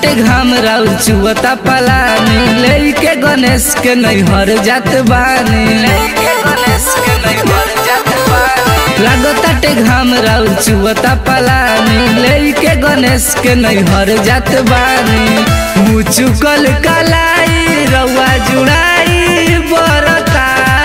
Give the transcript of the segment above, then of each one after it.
लगताटे घाम राउ चुअता पलानी लेके गणेश के नैहर जात बानी लेके गणेश के नैहर जात बानी लगताटे घाम राउ चुअता पलानी लेके गणेश के नैहर जात बानी मुचुकल कलाई रउआ जुड़ाई बरता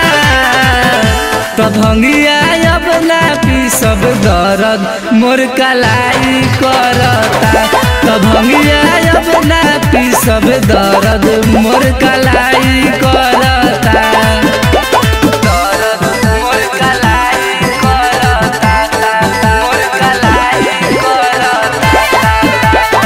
तब भंगिया अब ना पी सब दर्द मोर कलाई करता तब भंगिया अब ना पी सब दर्द मोर कलाई करता दर्द मोर कलाई करता मोर कलाई करता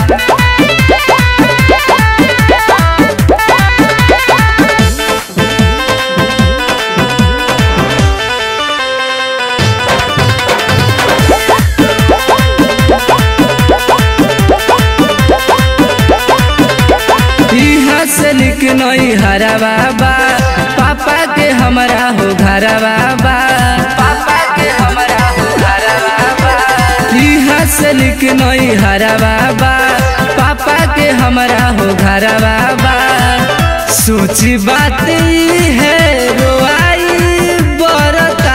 इहाँ से निक नई हरा बाबा पापा के हमरा हो घरा बाबा पापा के हमरा हो घरा बाबा इहाँ से निक नई हरा बाबा पापा के हमरा हो घरा बाबा सोची बात ई है रोआई बरता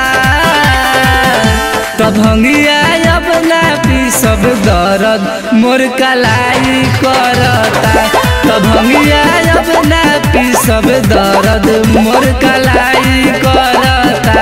तब भंगिया अब ना पी सब दर्द मोर कलाई करता तब भंगिया अब ना पी सब दर्द मोर कलाई करता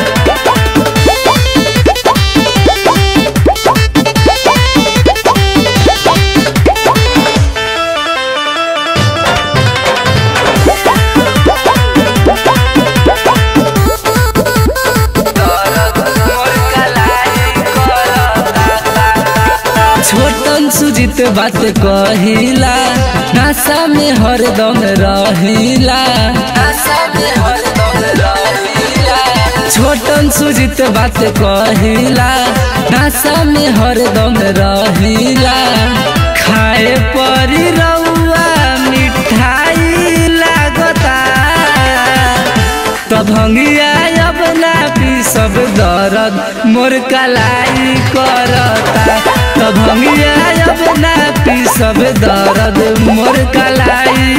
छोटन सुजित बात कहिला नशा में हरदम रहिला नशा में हरदम रहिला छोटन सुजित बात कहिला नशा में हरदम रहिला खाए परी रउआ मिठाई लागता तब भंगिया अब ना पी सब दर्द मोर कलाई करता तब भंगिया अब ना पी सब दर्द मोर कलाई